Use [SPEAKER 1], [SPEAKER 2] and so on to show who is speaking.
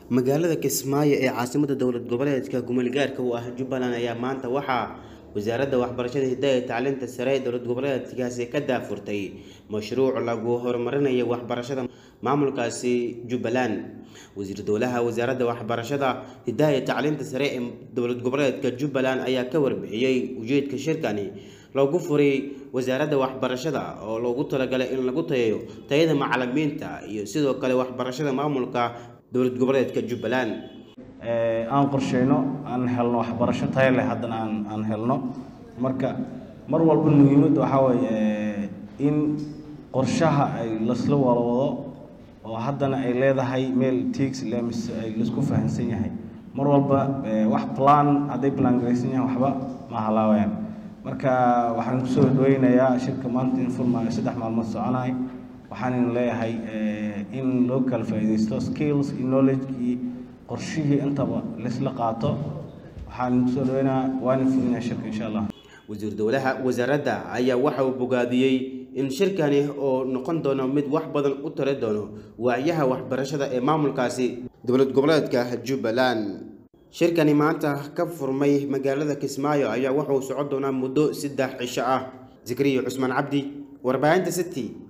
[SPEAKER 1] magaalada kismaayo ee caasimada dowlad goboleedka gumulgaarka u ah jubbaland ayaa maanta waxaa wasaaradda waxbarashada hidaha iyo tacliinta sare ee dowlad goboleedkaasi ka daafurtay mashruuc lagu horumarinayo waxbarashada maamulkaasi jubbaland wasiir dowlaha wasaaradda waxbarashada hidaha iyo tacliinta sare ee dowlad goboleedka jubbaland ayaa ka warbixiyey ujeedka shirkani loogu furay wasaaradda waxbarashada oo loogu talagalay in lagu tayayo tayada macalimiinta iyo sidoo kale waxbarashada maamulka dowlad goboleedka jubbaland
[SPEAKER 2] aan qorsheyno aan helno waxbarasho tayo leh haddana aan aan helno marka mar walba muhiimadda waxaa weeye in qorshaha ay lasla wada wado oo haddana ay leedahay meel tigs le mise ay laisku fahamsan yahay mar walba wax plan hadday plan garaysan yahay waxba ma halaawayaan marka waxaan kusoo dhaweynayaa shirka maanta in furmaayo saddex maalmood soconay waxaan leeyahay in loo kala faa'iidaysto skills iyo knowledge iyo qorshihii intaba laisla qaato waxaan kusoo dhaweynayaa waana fulinaya shirka insha allah
[SPEAKER 1] wasiir dowlaha wasaaradda ayaa waxa uu bogaadiyey in shirkani oo noqon doono mid wax badan u tari doono waayaha waxbarashada ee maamulkaasi dowlad goboleedka jubbaland shirkani maanta ka furmay magaalada kismaayo ayaa wuxuu socon doonaa muddo saddex cisho ah zikriya cusmaan cabdi warbaahinta city